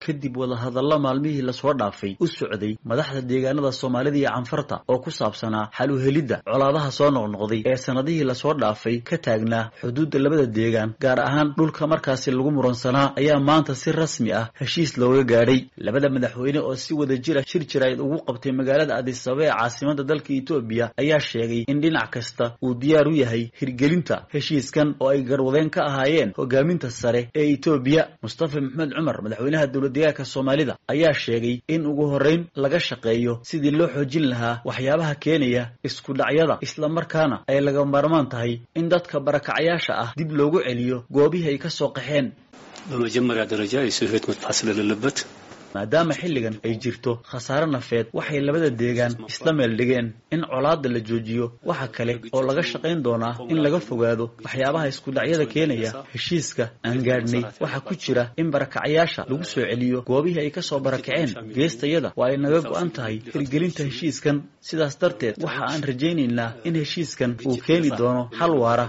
kadib wadahadalla maalmihii lasoo dhaafay u socday madaxda deegaanada soomaalida iyo canfarta oo ku saabsanaa xal u helidda colaadaha soo noqnoqday ee sannadihii lasoo dhaafay ka taagnaa xuduudda labada deegaan gaar ahaan dhulka markaasi lagu muransanaa ayaa maanta si rasmi ah heshiis looga gaadhay labada madaxweyne oo si wada jira shir jirayd ugu qabtay magaalada adisababa ee caasimada dalka etoobiya ayaa sheegay in dhinac kasta uu diyaar u yahay hirgelinta heshiiskan oo ay garwadeen ka ahaayeen hogaaminta sare ee etoobiya mustafa maxamed cumar madaxweynaha dowladdeegaanka soomaalida ayaa sheegay in ugu horreyn laga shaqeeyo sidii loo xoojin lahaa waxyaabaha keenaya isku dhacyada islamarkaana ay laga maarmaan tahay in dadka barakacayaasha ah dib loogu celiyo goobihii ay ka soo qaxeen በመጀመሪያ ደረጃ የሰው ሕይወት መጥፋት ስለሌለበት maadaama xilligan ay jirto khasaare nafeed waxay labada deegaan isla meel dhigeen in colaadda la joojiyo waxa kale oo laga shaqayn doonaa in laga fogaado waxyaabaha iskudhacyada keenaya heshiiska aan gaadhnay waxaa ku jira in barakacayaasha lagu soo celiyo goobihii ay ka soo barakaceen geestayada waa ay naga go'an tahay hirgelinta heshiiskan sidaas darteed waxa aan rajaynaynaa in heshiiskan uu keeni doono xal waara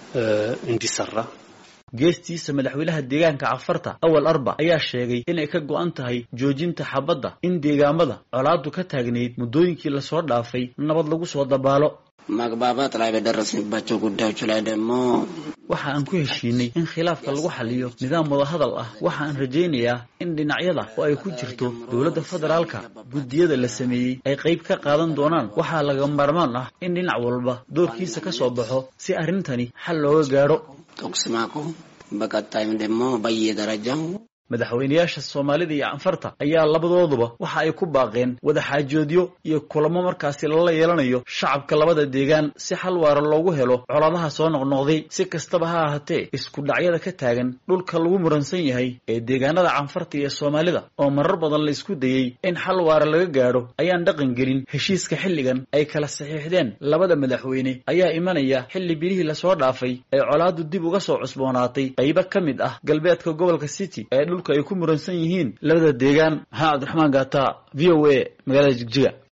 እንዲሰራ geestiisa madaxweynaha deegaanka cafarta awal arba ayaa sheegay inay ka go'an tahay joojinta xabadda in deegaamada colaadu ka taagnayd muddooyinkii lasoo dhaafay nabad lagu soo dabaalo መግባባት ላይ በደረስንባቸው ጉዳዮች ላይ ደግሞ waxa aan ku heshiinay in khilaafka lagu xaliyo nidaam wadahadal ah waxa aan rajaynayaa in dhinacyada oo ay ku jirto dowladda federaalka guddiyada la sameeyey ay qayb ka qaadan doonaan waxaa laga maarmaan ah in dhinac walba doorkiisa ka soo baxo si arrintani xal looga gaadho ተኩስ ማቆም በቀጣይም ደግሞ በየደረጃው madaxweynayaasha soomaalida iyo canfarta ayaa labadooduba waxa ay ku baaqeen wadaxaajoodyo iyo kulamo markaasi lala yeelanayo shacabka labada deegaan si xal waara loogu helo coladaha soo noqnoqday si kastaba ha ahaatee isku dhacyada ka taagan dhulka lagu muransan yahay ee deegaanada canfarta iyo soomaalida oo marar badan la isku dayey in xal waara laga gaadho ayaan dhaqan gelin heshiiska xilligan ay kala saxiixdeen labada madaxweyne ayaa imanaya xilli bilihii lasoo dhaafay ee colaadu dib uga soo cusboonaatay qaybo ka mid ah galbeedka gobolka city ee dhulka ay ku muransan yihiin labada deegaan maxamed cabdiraxmaan gaata v o a magaalada jigjiga